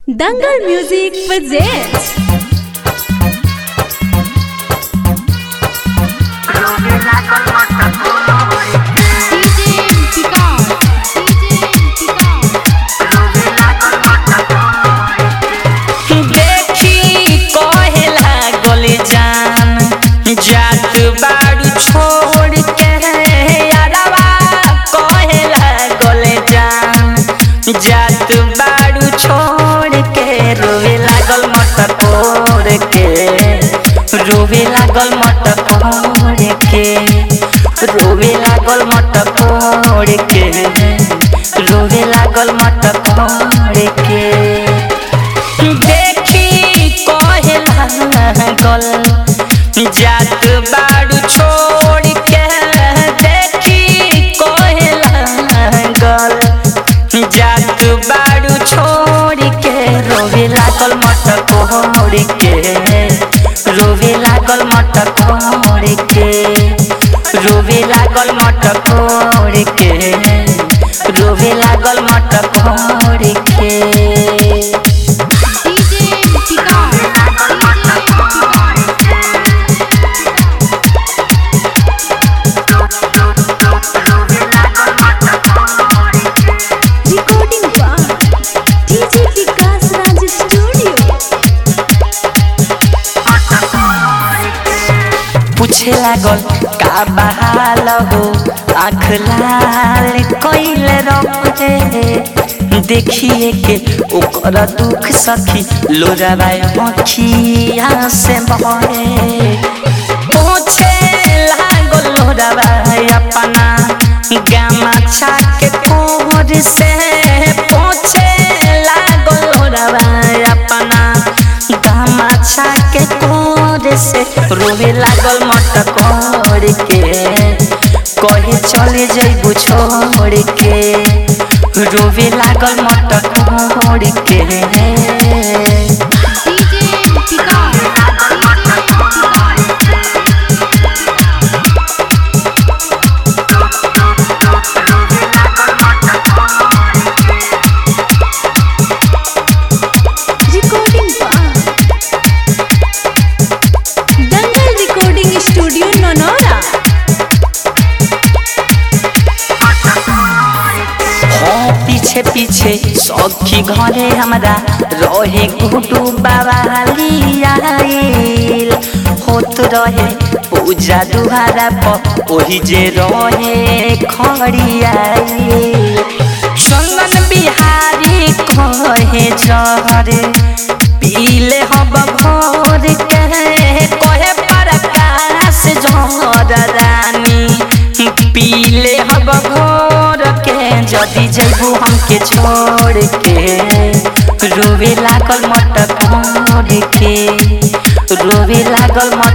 Dangal Music presents DJ Picard. DJ Picard. देखी कहे लागल जान जात बाड़ू छोड़ के यारवा कहे लागल जान जात बाड़ू छोड़ के रोवे लागल मट कोड़ के रोवे लागल मट कोड़ के रोवे लागल मट कोड़ के रोवे लागल मट कोड़ के देखी कहे लागल जात बाड़ू छोड़ के देखी कहे लागल जात बाड़ू छोड़ के रोवे लागल मट कोड़ के रोवे लागल मट कोड़ के रोवे लागल मट कोड़ के रोवे लागल मट कोड़ के DJ Picard. recording by DJ Vikas Raj Studio. पूछे लागल का बहाल हो आँख लाल कैल रहे देखिए के ओकर दुख सखी लोराबा अखिया से बहे पूछे लागल लोराबा अपना गामा छाके कोर से पूछे लागल लोराबा अपना गामा छाके कोर से रोवे लागल मट कोर के कहे चले जैबू छोड़ के रोवे लागल मट कोर के DJ Picard. Recording by Dangal Recording Studio Nonora. हाँ पीछे पीछे सखी घरे हमरा रहे गुडू बाबा आइल होत रहे पूजा दुहारा पर ओही जे रहे खड़ी आइल चंदन बिहारी कहे जहर पीले हब भोर के कहे प्रकाश जहर रानी पीले हब भोर के जदि जैबू हमके छोड़ के रोवे लागल मट कोड़ के रोवे लागल